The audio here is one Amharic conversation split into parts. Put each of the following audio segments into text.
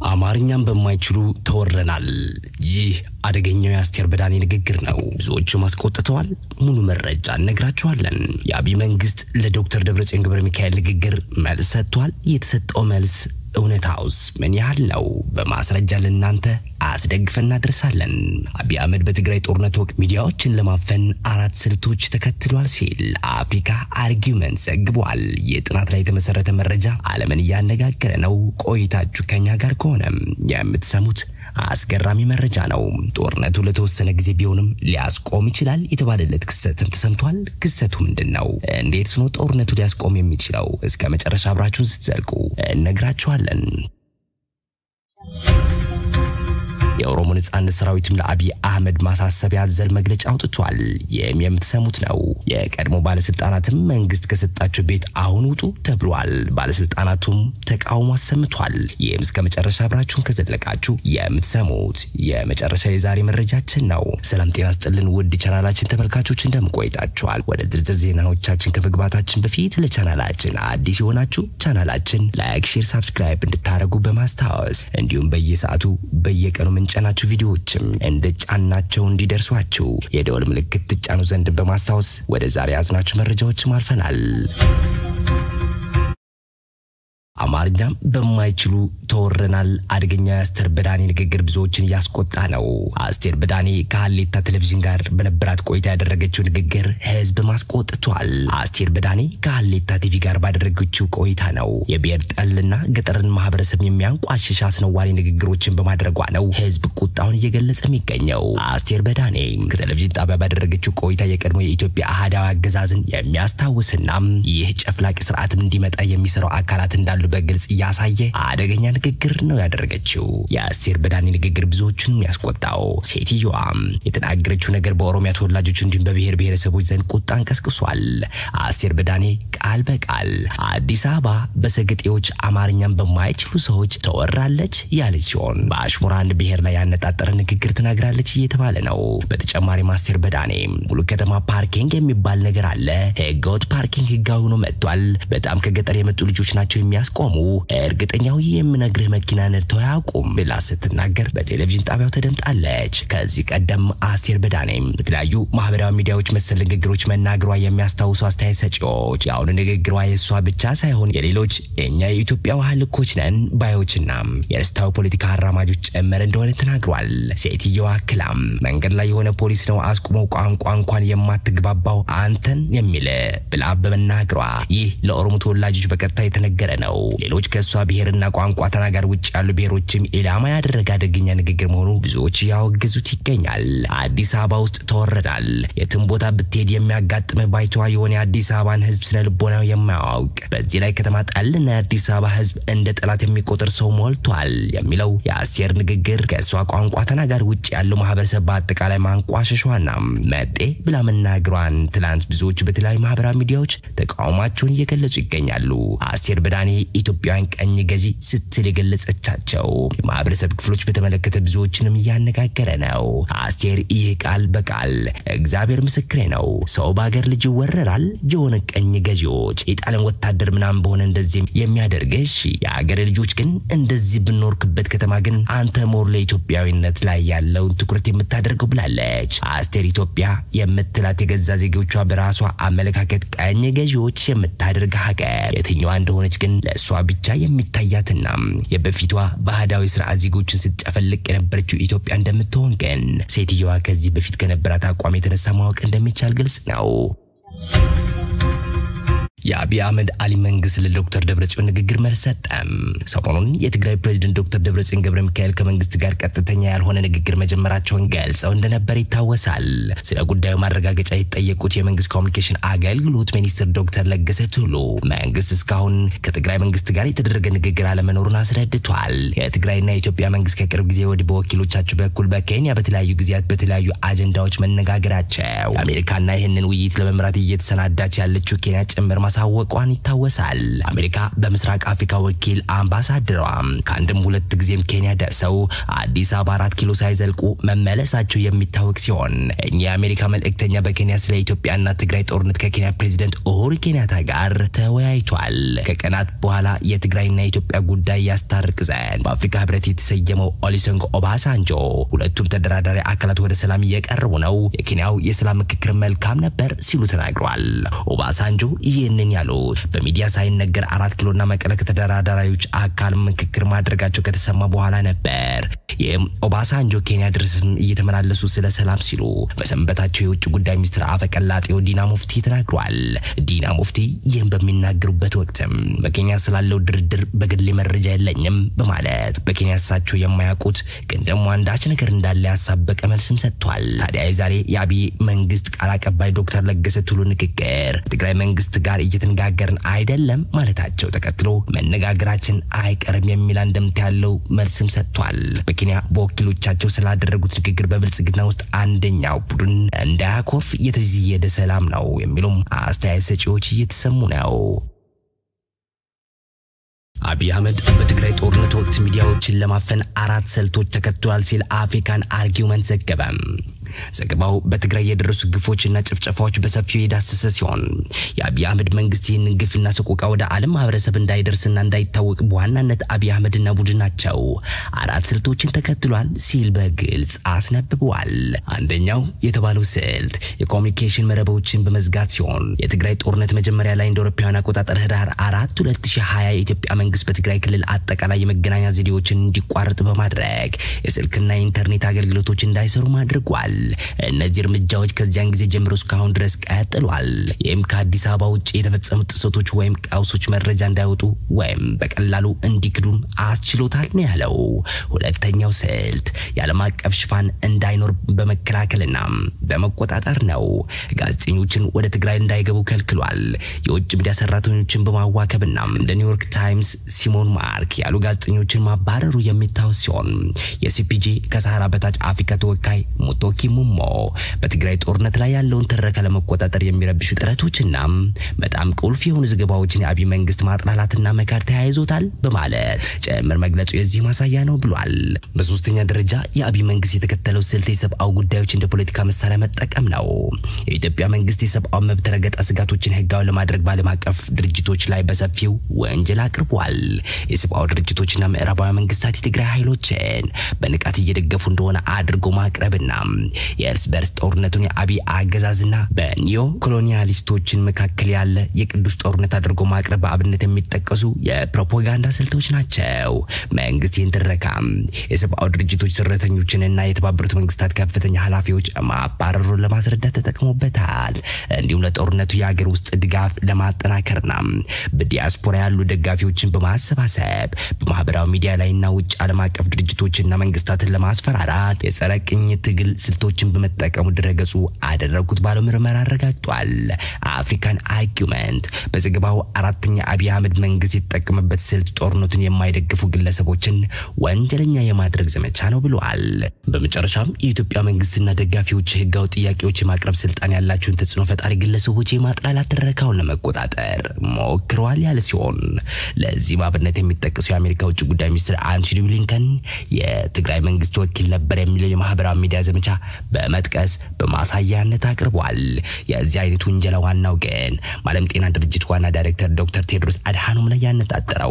አማርኛም በማይችሉ ተወረናል። ይህ አደገኛው የአስቴር በዳኔ ንግግር ነው። ብዙዎቹም አስቆጥተዋል። ሙሉ መረጃ እነግራችኋለን። የአብይ መንግስት ለዶክተር ደብረጽዮን ገብረ ሚካኤል ንግግር መልስ ሰጥቷል። የተሰጠው መልስ እውነታውስ ምን ያህል ነው? በማስረጃ ለእናንተ አስደግፈን እናደርሳለን። አብይ አህመድ በትግራይ ጦርነት ወቅት ሚዲያዎችን ለማፈን አራት ስልቶች ተከትሏል ሲል አፍሪካ አርጊውመንት ዘግቧል። ይህ ጥናት ላይ የተመሰረተ መረጃ ዓለምን እያነጋገረ ነው። ቆይታችሁ ከኛ ጋር ከሆነም የምትሰሙት አስገራሚ መረጃ ነው። ጦርነቱ ለተወሰነ ጊዜ ቢሆንም ሊያስቆም ይችላል የተባለለት ክስተትም ተሰምቷል። ክስተቱ ምንድን ነው? እንዴት ነው ጦርነቱ ሊያስቆም የሚችለው? እስከ መጨረሻ አብራችሁን ስትዘልቁ እነግራችኋለን። የኦሮሞ ነጻነት ሰራዊትም ለአብይ አህመድ ማሳሰቢያ ያዘል መግለጫ አውጥቷል። ይህም የምትሰሙት ነው። የቀድሞ ባለስልጣናትም መንግስት ከሰጣቸው ቤት አሁን ውጡ ተብሏል። ባለስልጣናቱም ተቃውሞ አሰምቷል። ይህም እስከ መጨረሻ አብራችሁን ከዘለቃችሁ የምትሰሙት የመጨረሻ የዛሬ መረጃችን ነው። ሰላም ጤና ስጥልን ውድ ቻናላችን ተመልካቾች እንደምቆይታችኋል። ወደ ዝርዝር ዜናዎቻችን ከመግባታችን በፊት ለቻናላችን አዲስ የሆናችሁ ቻናላችን ላይክ፣ ሼር፣ ሳብስክራይብ እንድታደርጉ በማስታወስ እንዲሁም በየሰዓቱ በየቀኑ ጫናችሁ ቪዲዮዎችም እንደ ጫናቸው እንዲደርሷችሁ የደወል ምልክት ትጫኑ ዘንድ በማስታወስ ወደ ዛሬ ያዝናችሁ መረጃዎችም አልፈናል። አማርኛም በማይችሉ ተወረናል። አደገኛ የአስቴር በዳኔ ንግግር ብዙዎችን እያስቆጣ ነው። አስቴር በዳኔ ከሀሌታ ቴሌቪዥን ጋር በነበራት ቆይታ ያደረገችው ንግግር ህዝብ ማስቆጥቷል። አስቴር በዳኔ ከሀሌታ ቲቪ ጋር ባደረገችው ቆይታ ነው የብሔር ጠልና ገጠርን ማህበረሰብ የሚያንቋሽሽ አስነዋሪ ንግግሮችን በማድረጓ ነው ህዝብ ቁጣውን እየገለጸ የሚገኘው። አስቴር በዳኔ ከቴሌቪዥን ጣቢያ ባደረገችው ቆይታ የቀድሞ የኢትዮጵያ አህዳዊ አገዛዝን የሚያስታውስና ይህ ጨፍላቂ ስርዓትም እንዲመጣ የሚሰራው አካላት እንዳሉ በግልጽ እያሳየ አደገኛ ንግግር ነው ያደረገችው። የአስቴር በዳኔ ንግግር ብዙዎቹንም ያስቆጣው። ሴትዮዋም የተናገረችው ነገር በኦሮሚያ ተወላጆች እንዲሁም በብሔር ብሔረሰቦች ዘንድ ቁጣን ቀስቅሷል። አስቴር በዳኔ ቃል በቃል አዲስ አበባ በሰገጤዎች አማርኛን በማይችሉ ሰዎች ተወራለች ያለች ሲሆን በአሽሙራ አንድ ብሔር ላይ ያነጣጠረ ንግግር ተናግራለች እየተባለ ነው። በተጨማሪም አስቴር በዳኔ ሙሉ ከተማ ፓርኪንግ የሚባል ነገር አለ፣ ህገወጥ ፓርኪንግ ህጋዊ ሆኖ መጥቷል። በጣም ከገጠር የመጡ ልጆች ናቸው የሚያስ ቆሙ እርግጠኛው የምነግርህ መኪና ነድተው አያውቁም ብላ ስትናገር በቴሌቪዥን ጣቢያው ተደምጣለች። ከዚህ ቀደም አስቴር በዳኔም በተለያዩ ማህበራዊ ሚዲያዎች መሰል ንግግሮች መናገሯ የሚያስታውሱ አስተያየት ሰጪዎች የአሁኑ ንግግሯ የእሷ ብቻ ሳይሆን የሌሎች እኛ የኢትዮጵያ ውሃ ልኮች ነን ባዮችና የርስታዊ ፖለቲካ አራማጆች ጭምር እንደሆነ ተናግሯል። ሴትየዋ አክላም መንገድ ላይ የሆነ ፖሊስ ነው አስቁመው ቋንቋ እንኳን የማትግባባው አንተን የሚል ብላ በመናገሯ ይህ ለኦሮሞ ተወላጆች በቀጥታ የተነገረ ነው። ሌሎች ከእሷ ብሔርና ቋንቋ ተናጋሪ ውጭ ያሉ ብሔሮችም ኢላማ ያደረገ አደገኛ ንግግር መሆኑ ብዙዎች ያወገዙት ይገኛል። አዲስ አበባ ውስጥ ተወረናል። የትም ቦታ ብትሄድ የሚያጋጥምህ ባይተዋ የሆነ የአዲስ አበባን ሕዝብ ስነ ልቦናው የማያውቅ በዚህ ላይ ከተማ ጠልና የአዲስ አበባ ሕዝብ እንደ ጠላት የሚቆጥር ሰው ሞልቷል የሚለው የአስቴር ንግግር ከእሷ ቋንቋ ተናጋሪ ውጭ ያለው ማህበረሰብ በአጠቃላይ ማንቋሸሿና መጤ ብላ መናገሯን ትላንት ብዙዎቹ በተለያዩ ማህበራዊ ሚዲያዎች ተቃውሟቸውን እየገለጹ ይገኛሉ። አስቴር በዳኔ ኢትዮጵያውያን ቀኝ ገዢ ስትል የገለጸቻቸው የማህበረሰብ ክፍሎች በተመለከተ ብዙዎችንም እያነጋገረ ነው። አስቴር ይህ ቃል በቃል እግዚአብሔር ምስክሬ ነው፣ ሰው በሀገር ልጅ ይወረራል። የሆነ ቀኝ ገዢዎች የጣሊያን ወታደር ምናምን በሆነ እንደዚህ የሚያደርግሽ የሀገር ልጆች ግን እንደዚህ ብኖርክበት ከተማ ግን አንተ ሞር ለኢትዮጵያዊነት ላይ ያለውን ትኩረት የምታደርገው ብላለች። አስቴር ኢትዮጵያ የምትላት የገዛ ዜጎቿ በራሷ አመለካከት ቀኝ ገዢዎች የምታደርግ ሀገር የትኛዋ እንደሆነች ግን ለእሷ ብቻ የሚታያትና የበፊቷ ባህዳዊ ስርዓት ዜጎችን ስትጨፈልቅ የነበረችው ኢትዮጵያ እንደምትሆን ግን ሴትየዋ ከዚህ በፊት ከነበራት አቋም የተነሳ ማወቅ እንደሚቻል ግልጽ ነው። የአብይ አህመድ አሊ መንግስት ለዶክተር ደብረጽዮን ንግግር መልስ ሰጠም። ሰሞኑን የትግራይ ፕሬዝደንት ዶክተር ደብረጽዮን ገብረ ሚካኤል ከመንግስት ጋር ቀጥተኛ ያልሆነ ንግግር መጀመራቸውን ገልጸው እንደነበር ይታወሳል። ስለ ጉዳዩ ማረጋገጫ የተጠየቁት የመንግስት ኮሚኒኬሽን አገልግሎት ሚኒስትር ዶክተር ለገሰ ቱሉ መንግስት እስካሁን ከትግራይ መንግስት ጋር የተደረገ ንግግር አለመኖሩን አስረድቷል። የትግራይና የኢትዮጵያ መንግስት ከቅርብ ጊዜ ወዲህ በወኪሎቻቸው በኩል በኬንያ በተለያዩ ጊዜያት በተለያዩ አጀንዳዎች መነጋገራቸው የአሜሪካና ይህንን ውይይት ለመምራት እየተሰናዳች ያለችው ኬንያ ጭምር ማሳ ማሳወቋን ይታወሳል። አሜሪካ በምስራቅ አፍሪካ ወኪል አምባሳደሯ ከአንድም ሁለት ጊዜም ኬንያ ደርሰው አዲስ አበባ አራት ኪሎ ሳይዘልቁ መመለሳቸው የሚታወቅ ሲሆን እኚህ የአሜሪካ መልእክተኛ በኬንያ ስለ ኢትዮጵያና ትግራይ ጦርነት ከኬንያ ፕሬዚደንት ኡሁሩ ኬንያታ ጋር ተወያይቷል። ከቀናት በኋላ የትግራይና የኢትዮጵያ ጉዳይ ያስታርቅ ዘንድ በአፍሪካ ህብረት የተሰየመው ኦሊሰንጎ ኦባሳንጆ ሁለቱም ተደራዳሪ አካላት ወደ ሰላም እየቀረቡ ነው፣ የኬንያው የሰላም ምክክር መልካም ነበር ሲሉ ተናግረዋል። ኦባሳንጆ ይህንን ያሉት በሚዲያ ሳይነገር አራት ኪሎና መቀለ ከተደራዳሪዎች አካል ምክክር ማድረጋቸው ከተሰማ በኋላ ነበር። ይህም ኦባሳንጆ ኬንያ ድረስም እየተመላለሱ ስለ ሰላም ሲሉ በሰንበታቸው የውጭ ጉዳይ ሚኒስትር አፈቀላጤው ዲና ሙፍቲ ተናግሯል። ዲና ሙፍቲ ይህም በሚናገሩበት ወቅትም በኬንያ ስላለው ድርድር በግሌ መረጃ የለኝም በማለት በኬንያ እሳቸው የማያውቁት ግን ደግሞ አንዳች ነገር እንዳለ ያሳበቀ መልስም ሰጥቷል። ታዲያ የዛሬ የአብይ መንግስት ቃል አቀባይ ዶክተር ለገሰ ቱሉ ንግግር ትግራይ መንግስት ጋር እየተነጋገርን አይደለም ማለታቸው ተከትሎ መነጋገራችን አይቀርም የሚል አንድምታ ያለው መልስም ሰጥቷል። በኬንያ በወኪሎቻቸው ስላደረጉት ንግግር በብልጽግና ውስጥ አንደኛው ቡድን እንዳያኮርፍ የተዘየደ ሰላም ነው የሚሉም አስተያየት ሰጪዎች እየተሰሙ ነው። አብይ አህመድ በትግራይ ጦርነት ወቅት ሚዲያዎችን ለማፈን አራት ስልቶች ተከትሏል ሲል አፍሪካን አርጊውመንት ዘገበም። ዘገባው በትግራይ የደረሱ ግፎችና ጭፍጨፋዎች በሰፊው የዳሰሰ ሲሆን የአብይ አህመድ መንግስት ይህንን ግፍና ሰቆቃ ወደ ዓለም ማህበረሰብ እንዳይደርስና እንዳይታወቅ በዋናነት አብይ አህመድና ቡድናቸው አራት ስልቶችን ተከትሏል ሲል በግልጽ አስነብበዋል። አንደኛው የተባለው ስልት የኮሚኒኬሽን መረቦችን በመዝጋት ሲሆን የትግራይ ጦርነት መጀመሪያ ላይ እንደ አውሮፓውያን አቆጣጠር ህዳር አራት 2020 የኢትዮጵያ መንግስት በትግራይ ክልል አጠቃላይ የመገናኛ ዘዴዎችን እንዲቋረጥ በማድረግ የስልክና የኢንተርኔት አገልግሎቶች እንዳይሰሩ አድርጓል። እነዚህ እርምጃዎች ከዚያን ጊዜ ጀምሮ እስካሁን ድረስ ቀጥሏል። ይህም ከአዲስ አበባ ውጭ የተፈጸሙ ጥሰቶች ወይም ቀውሶች መረጃ እንዳይወጡ ወይም በቀላሉ እንዲክዱም አስችሎታል ነው ያለው። ሁለተኛው ስልት የዓለም አቀፍ ሽፋን እንዳይኖር በመከላከልና በመቆጣጠር ነው። ጋዜጠኞችን ወደ ትግራይ እንዳይገቡ ከልክሏል። የውጭ ሚዲያ ሰራተኞችን በማዋከብና እንደ ኒውዮርክ ታይምስ፣ ሲሞን ማርክ ያሉ ጋዜጠኞችን ማባረሩ የሚታወስ ሲሆን የሲፒጄ ከሰሃራ በታች አፍሪካ ተወካይ ሙቶኪ ሙሞ በትግራይ ጦርነት ላይ ያለውን ትረካ ለመቆጣጠር የሚረብሹ ጥረቶችና በጣም ቁልፍ የሆኑ ዘገባዎችን የአብይ መንግስት ማጥላላትና መካድ ተያይዞታል በማለት ጭምር መግለጹ የዚህ ማሳያ ነው ብሏል። በሶስተኛ ደረጃ የአብይ መንግስት የተከተለው ስልት የሰብአዊ ጉዳዮች እንደ ፖለቲካ መሳሪያ መጠቀም ነው። የኢትዮጵያ መንግስት የሰብአዊ መብት ረገጣ ስጋቶችን ህጋዊ ለማድረግ በዓለም አቀፍ ድርጅቶች ላይ በሰፊው ወንጀል አቅርቧል። የሰብአዊ ድርጅቶችና ምዕራባዊ መንግስታት የትግራይ ኃይሎችን በንቃት እየደገፉ እንደሆነ አድርጎ ማቅረብና የእርስ በርስ ጦርነቱን የአብይ አገዛዝና በኒዮ ኮሎኒያሊስቶችን መካከል ያለ የቅዱስ ጦርነት አድርጎ ማቅረብ በአብነት የሚጠቀሱ የፕሮፓጋንዳ ስልቶች ናቸው። መንግስት ይህን ትረካ የሰብአዊ ድርጅቶች ሰራተኞችንና የተባበሩት መንግስታት ከፍተኛ ኃላፊዎች ማባረሩን ለማስረዳት ተጠቅሞበታል። እንዲሁም ለጦርነቱ የሀገር ውስጥ ድጋፍ ለማጠናከርና በዲያስፖራ ያሉ ደጋፊዎችን በማሰባሰብ በማህበራዊ ሚዲያ ላይና ውጭ ዓለም አቀፍ ድርጅቶችና መንግስታትን ለማስፈራራት የጸረ ቅኝት ትግል ስልቶችን በመጠቀሙ ድረገጹ አደረጉት ባለው ምርመራ አረጋግጧል። አፍሪካን አርጊውመንት በዘገባው አራተኛ አብይ አህመድ መንግስት የተጠቀመበት ስልት ጦርነቱን የማይደግፉ ግለሰቦችን ወንጀለኛ የማድረግ ዘመቻ ነው ብለዋል። በመጨረሻም የኢትዮጵያ መንግስትና ደጋፊዎች ህጋዊ ጥያቄዎች የማቅረብ ስልጣን ያላቸውን ተጽዕኖ ፈጣሪ ግለሰቦች የማጥላላት ትረካውን ለመቆጣጠር ሞክረዋል ያለ ሲሆን ለዚህም አብነት የሚጠቀሰው የአሜሪካ ውጭ ጉዳይ ሚኒስትር አንቶኒ ብሊንከን የትግራይ መንግስት ወኪል ነበር የሚለው የማህበራዊ ሚዲያ ዘመቻ በመጥቀስ በማሳያነት አቅርቧል። የዚህ አይነት ውንጀላ ዋናው ግን በዓለም ጤና ድርጅት ዋና ዳይሬክተር ዶክተር ቴድሮስ አድሃኖም ላይ ያነጣጠረው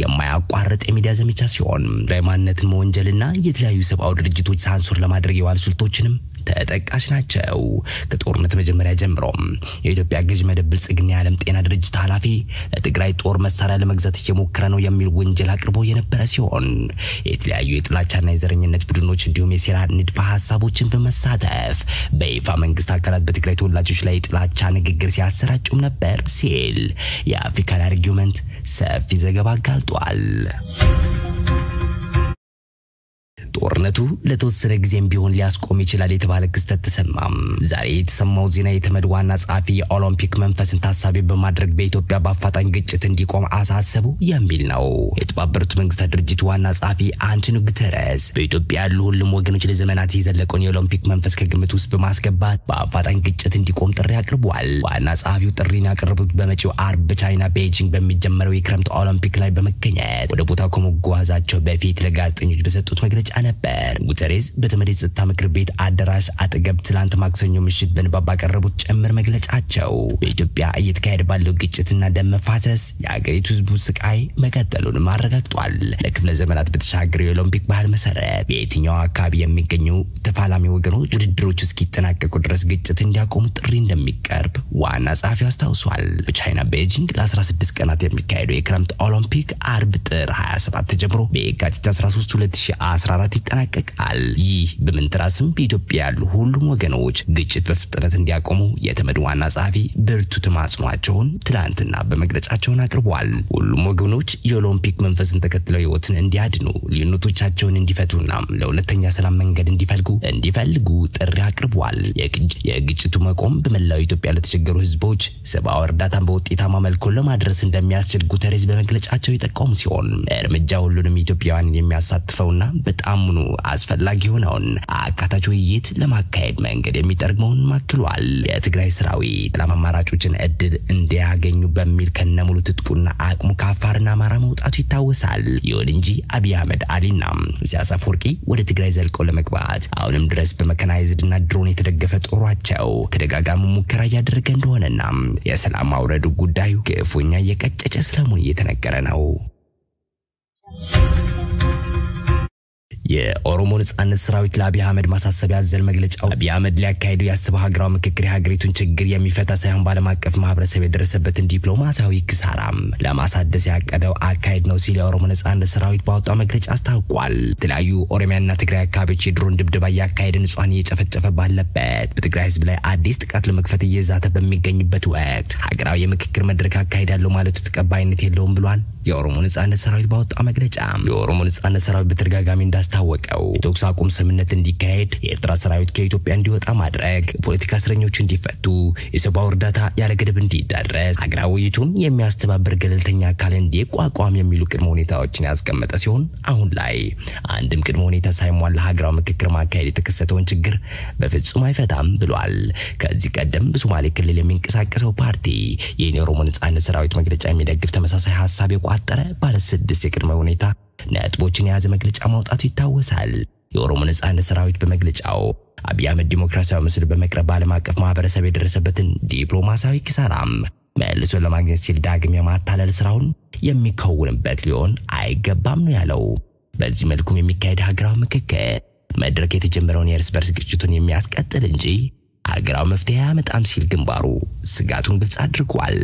የማያቋርጥ የሚዲያ ዘመቻ ሲሆን ትግራይ ማንነትን መወንጀልና የተለያዩ ሰብአዊ ድርጅቶች ሳንሱር ለማድረግ የዋሉ ስልቶችንም ተጠቃሽ ናቸው። ከጦርነት መጀመሪያ ጀምሮም የኢትዮጵያ ገዥ መደብ ብልጽግና የዓለም ጤና ድርጅት ኃላፊ ለትግራይ ጦር መሳሪያ ለመግዛት እየሞከረ ነው የሚል ወንጀል አቅርቦ የነበረ ሲሆን የተለያዩ የጥላቻና የዘረኝነት ቡድኖች እንዲሁም የሴራ ንድፈ ሀሳቦችን በመሳተፍ በይፋ መንግስት አካላት በትግራይ ተወላጆች ላይ የጥላቻ ንግግር ሲያሰራጩም ነበር ሲል የአፍሪካን አርጊውመንት ሰፊ ዘገባ አጋልጧል። ጦርነቱ ለተወሰነ ጊዜም ቢሆን ሊያስቆም ይችላል የተባለ ክስተት ተሰማም። ዛሬ የተሰማው ዜና የተመድ ዋና ጸሐፊ የኦሎምፒክ መንፈስን ታሳቢ በማድረግ በኢትዮጵያ በአፋጣኝ ግጭት እንዲቆም አሳሰቡ የሚል ነው። የተባበሩት መንግስታት ድርጅት ዋና ጸሐፊ አንቶኒዮ ጉተረስ በኢትዮጵያ ያሉ ሁሉም ወገኖች ለዘመናት የዘለቀውን የኦሎምፒክ መንፈስ ከግምት ውስጥ በማስገባት በአፋጣኝ ግጭት እንዲቆም ጥሪ አቅርቧል። ዋና ጸሐፊው ጥሪን ያቀረቡት በመጪው አርብ በቻይና ቤጂንግ በሚጀመረው የክረምት ኦሎምፒክ ላይ በመገኘት ወደ ቦታው ከመጓዛቸው በፊት ለጋዜጠኞች በሰጡት መግለጫ ነበር። ጉተሬስ በተመድ የጸጥታ ምክር ቤት አዳራሽ አጠገብ ትላንት ማክሰኞ ምሽት በንባብ ባቀረቡት ጭምር መግለጫቸው በኢትዮጵያ እየተካሄደ ባለው ግጭትና ደም መፋሰስ የአገሪቱ ህዝቡ ስቃይ መቀጠሉንም አረጋግጧል። ለክፍለ ዘመናት በተሻገረው የኦሎምፒክ ባህል መሰረት በየትኛው አካባቢ የሚገኙ ተፋላሚ ወገኖች ውድድሮቹ እስኪጠናቀቁ ድረስ ግጭት እንዲያቆሙ ጥሪ እንደሚቀርብ ዋና ጸሐፊው አስታውሷል። በቻይና ቤጂንግ ለ16 ቀናት የሚካሄደው የክረምት ኦሎምፒክ አርብ ጥር 27 ተጀምሮ በየካቲት 13 2014 ይጠናቀቃል። ይህ በምንትራስም በኢትዮጵያ ያሉ ሁሉም ወገኖች ግጭት በፍጥነት እንዲያቆሙ የተመድ ዋና ጸሐፊ ብርቱ ተማጽኗቸውን ትላንትና በመግለጫቸውን አቅርበዋል። ሁሉም ወገኖች የኦሎምፒክ መንፈስን ተከትለው ህይወትን እንዲያድኑ ልዩነቶቻቸውን እንዲፈቱና ለሁለተኛ ሰላም መንገድ እንዲፈልጉ እንዲፈልጉ ጥሪ አቅርበዋል። የግጭቱ መቆም በመላው ኢትዮጵያ ለተቸገሩ ህዝቦች ሰብአዊ እርዳታን በውጤታማ መልኩ ለማድረስ እንደሚያስችል ጉተሬዝ በመግለጫቸው የጠቆሙ ሲሆን እርምጃ ሁሉንም ኢትዮጵያውያን የሚያሳትፈውና በጣምኑ አስፈላጊ የሆነውን አካታች ውይይት ለማካሄድ መንገድ የሚጠርግ መሆኑን አክሏል። የትግራይ ሰራዊት ሰላም አማራጮችን እድል እንዲያገኙ በሚል ከነሙሉ ትጥቁና አቅሙ ከአፋርና አማራ መውጣቱ ይታወሳል። ይሁን እንጂ አብይ አህመድ አሊና ኢሳያስ አፈወርቂ ወደ ትግራይ ዘልቀው ለመግባት አሁንም ድረስ በመካናይዝድና ድሮን የተደገፈ ጦሯቸው ተደጋጋሚ ሙከራ እያደረገ እንደሆነና የሰላም ማውረዱ ጉዳዩ ክፉኛ እየቀጨጨ ስለመሆኑ እየተነገረ ነው። የኦሮሞ ነጻነት ሰራዊት ለአብይ አህመድ ማሳሰቢያ አዘል መግለጫው አብይ አህመድ ሊያካሂዱ ያስበው ሀገራዊ ምክክር የሀገሪቱን ችግር የሚፈታ ሳይሆን በዓለም አቀፍ ማህበረሰብ የደረሰበትን ዲፕሎማሲያዊ ኪሳራም ለማሳደስ ያቀደው አካሄድ ነው ሲል የኦሮሞ ነጻነት ሰራዊት ባወጣው መግለጫ አስታውቋል። የተለያዩ ኦሮሚያና ትግራይ አካባቢዎች የድሮን ድብደባ እያካሄደ ንጹሐን እየጨፈጨፈ ባለበት በትግራይ ህዝብ ላይ አዲስ ጥቃት ለመክፈት እየዛተ በሚገኝበት ወቅት ሀገራዊ የምክክር መድረክ አካሄዳለሁ ማለቱ ተቀባይነት የለውም ብሏል። የኦሮሞ ነጻነት ሰራዊት ባወጣው መግለጫ የኦሮሞ ነጻነት ሰራዊት በተደጋጋሚ እንዳስታወቀው የተኩስ አቁም ስምምነት እንዲካሄድ፣ የኤርትራ ሰራዊት ከኢትዮጵያ እንዲወጣ ማድረግ፣ የፖለቲካ እስረኞች እንዲፈቱ፣ የሰብአዊ እርዳታ ያለ ገደብ እንዲዳረስ፣ ሀገራዊ ውይይቱን የሚያስተባብር ገለልተኛ አካል እንዲቋቋም የሚሉ ቅድመ ሁኔታዎችን ያስቀመጠ ሲሆን አሁን ላይ አንድም ቅድመ ሁኔታ ሳይሟላ ሀገራዊ ምክክር ማካሄድ የተከሰተውን ችግር በፍጹም አይፈታም ብሏል። ከዚህ ቀደም በሶማሌ ክልል የሚንቀሳቀሰው ፓርቲ ይህን የኦሮሞ ነጻነት ሰራዊት መግለጫ የሚደግፍ ተመሳሳይ ሀሳብ የቋጠረ ባለ ስድስት የቅድመ ሁኔታ ነጥቦችን የያዘ መግለጫ ማውጣቱ ይታወሳል። የኦሮሞ ነጻነት ሰራዊት በመግለጫው አብይ አህመድ ዲሞክራሲያዊ ምስል በመቅረብ በዓለም አቀፍ ማህበረሰብ የደረሰበትን ዲፕሎማሲያዊ ኪሳራም መልሶ ለማግኘት ሲል ዳግም የማታለል ስራውን የሚከውንበት ሊሆን አይገባም ነው ያለው። በዚህ መልኩም የሚካሄድ ሀገራዊ ምክክር መድረክ የተጀመረውን የእርስ በርስ ግጭቱን የሚያስቀጥል እንጂ ሀገራዊ መፍትሄ አያመጣም ሲል ግንባሩ ስጋቱን ግልጽ አድርጓል።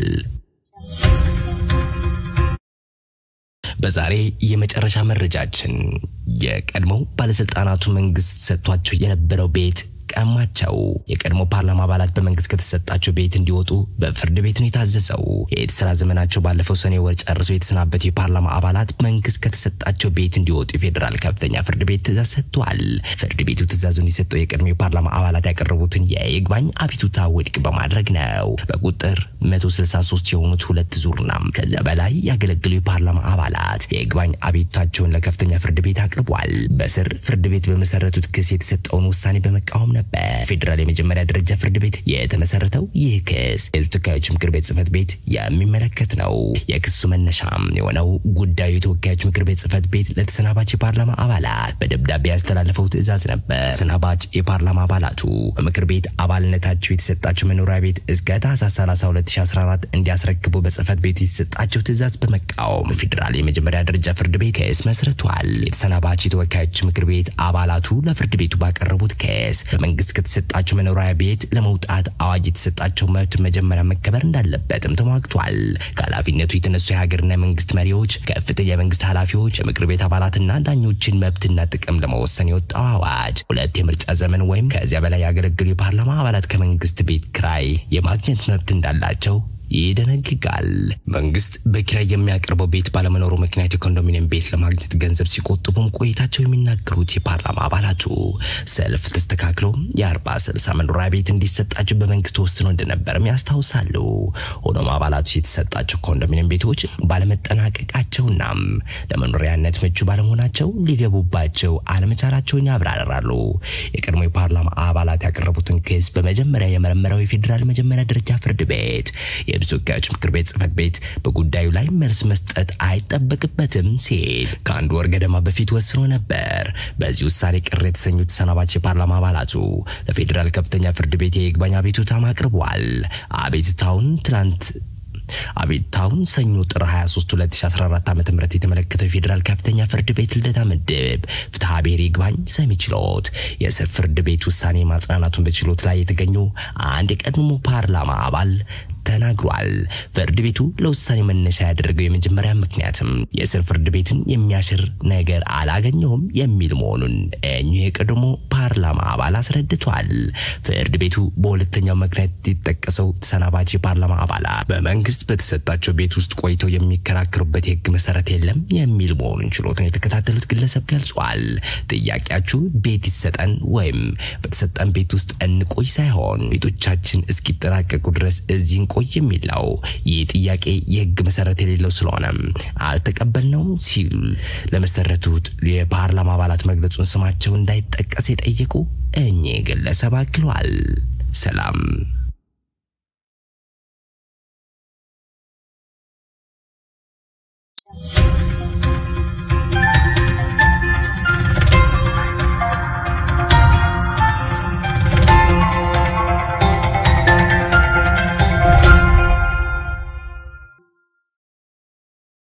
በዛሬ የመጨረሻ መረጃችን የቀድሞው ባለስልጣናቱ መንግስት ሰጥቷቸው የነበረው ቤት ቀማቸው። የቀድሞ ፓርላማ አባላት በመንግስት ከተሰጣቸው ቤት እንዲወጡ በፍርድ ቤት ነው የታዘዘው። የስራ ዘመናቸው ባለፈው ሰኔ ወር ጨርሰው የተሰናበቱ የፓርላማ አባላት መንግስት ከተሰጣቸው ቤት እንዲወጡ የፌዴራል ከፍተኛ ፍርድ ቤት ትእዛዝ ሰጥቷል። ፍርድ ቤቱ ትእዛዙን የሰጠው የቀድሞ የፓርላማ አባላት ያቀረቡትን የይግባኝ አቤቱታ ውድቅ በማድረግ ነው። በቁጥር 163 የሆኑት ሁለት ዙርና ከዚያ በላይ ያገለግሉ የፓርላማ አባላት የይግባኝ አቤቱታቸውን ለከፍተኛ ፍርድ ቤት አቅርቧል። በስር ፍርድ ቤት በመሰረቱት ክስ የተሰጠውን ውሳኔ በመቃወም ነበር። ፌዴራል የመጀመሪያ ደረጃ ፍርድ ቤት የተመሰረተው ይህ ክስ የህዝብ ተወካዮች ምክር ቤት ጽህፈት ቤት የሚመለከት ነው። የክሱ መነሻም የሆነው ጉዳዩ የተወካዮች ምክር ቤት ጽህፈት ቤት ለተሰናባች የፓርላማ አባላት በደብዳቤ ያስተላለፈው ትዕዛዝ ነበር። ተሰናባች የፓርላማ አባላቱ በምክር ቤት አባልነታቸው የተሰጣቸው መኖሪያ ቤት እስከ ታህሳስ 30 2014 እንዲያስረክቡ በጽህፈት ቤቱ የተሰጣቸው ትዕዛዝ በመቃወም ፌዴራል የመጀመሪያ ደረጃ ፍርድ ቤት ክስ መስርቷል። የተሰናባች የተወካዮች ምክር ቤት አባላቱ ለፍርድ ቤቱ ባቀረቡት ክስ መንግስት ከተሰጣቸው መኖሪያ ቤት ለመውጣት አዋጅ የተሰጣቸው መብት መጀመሪያ መከበር እንዳለበትም ተሟግቷል። ከኃላፊነቱ የተነሱ የሀገርና የመንግስት መሪዎች፣ ከፍተኛ የመንግስት ኃላፊዎች፣ የምክር ቤት አባላትና ዳኞችን መብትና ጥቅም ለመወሰን የወጣው አዋጅ ሁለት የምርጫ ዘመን ወይም ከዚያ በላይ ያገለግሉ የፓርላማ አባላት ከመንግስት ቤት ክራይ የማግኘት መብት እንዳላቸው ይደነግጋል። መንግስት በኪራይ የሚያቀርበው ቤት ባለመኖሩ ምክንያት የኮንዶሚኒየም ቤት ለማግኘት ገንዘብ ሲቆጥቡም ቆይታቸው የሚናገሩት የፓርላማ አባላቱ ሰልፍ ተስተካክሎ የአርባ ስልሳ መኖሪያ ቤት እንዲሰጣቸው በመንግስት ወስኖ እንደነበርም ያስታውሳሉ። ሆኖም አባላቱ የተሰጣቸው ኮንዶሚኒየም ቤቶች ባለመጠናቀቃቸውና ለመኖሪያነት ምቹ ባለመሆናቸው ሊገቡባቸው አለመቻላቸውን ያብራራሉ። የቀድሞ የፓርላማ አባላት ያቀረቡትን ክስ በመጀመሪያ የመረመረው የፌዴራል መጀመሪያ ደረጃ ፍርድ ቤት የህዝብ ተወካዮች ምክር ቤት ጽህፈት ቤት በጉዳዩ ላይ መልስ መስጠት አይጠበቅበትም ሲል ከአንድ ወር ገደማ በፊት ወስኖ ነበር። በዚህ ውሳኔ ቅር የተሰኙት ተሰናባች የፓርላማ አባላቱ ለፌዴራል ከፍተኛ ፍርድ ቤት የይግባኝ አቤቱታም አቅርቧል። አቤቱታውን ትናንት አቤቱታውን ሰኞ ጥር 23 2014 ዓ.ም የተመለከተው የፌዴራል ከፍተኛ ፍርድ ቤት ልደታ ምድብ ፍትሐ ብሔር ይግባኝ ሰሚ ችሎት የስር ፍርድ ቤት ውሳኔ ማጽናናቱን በችሎት ላይ የተገኙ አንድ የቀድሞ ፓርላማ አባል ተናግሯል። ፍርድ ቤቱ ለውሳኔ መነሻ ያደረገው የመጀመሪያ ምክንያትም የስር ፍርድ ቤትን የሚያሽር ነገር አላገኘሁም የሚል መሆኑን እኚሁ የቀድሞ ፓርላማ አባል አስረድቷል። ፍርድ ቤቱ በሁለተኛው ምክንያት የተጠቀሰው ተሰናባች የፓርላማ አባላት በመንግስት በተሰጣቸው ቤት ውስጥ ቆይተው የሚከራከሩበት የህግ መሰረት የለም የሚል መሆኑን ችሎትን የተከታተሉት ግለሰብ ገልጿል። ጥያቄያችሁ ቤት ይሰጠን ወይም በተሰጠን ቤት ውስጥ እንቆይ ሳይሆን ቤቶቻችን እስኪጠናቀቁ ድረስ እዚህ ቆይ የሚል ነው። ይህ ጥያቄ የህግ መሰረት የሌለው ስለሆነ አልተቀበልነውም ሲል ለመሰረቱት የፓርላማ አባላት መግለጹን ስማቸው እንዳይጠቀስ የጠየቁ እኚህ ግለሰብ አክሏል። ሰላም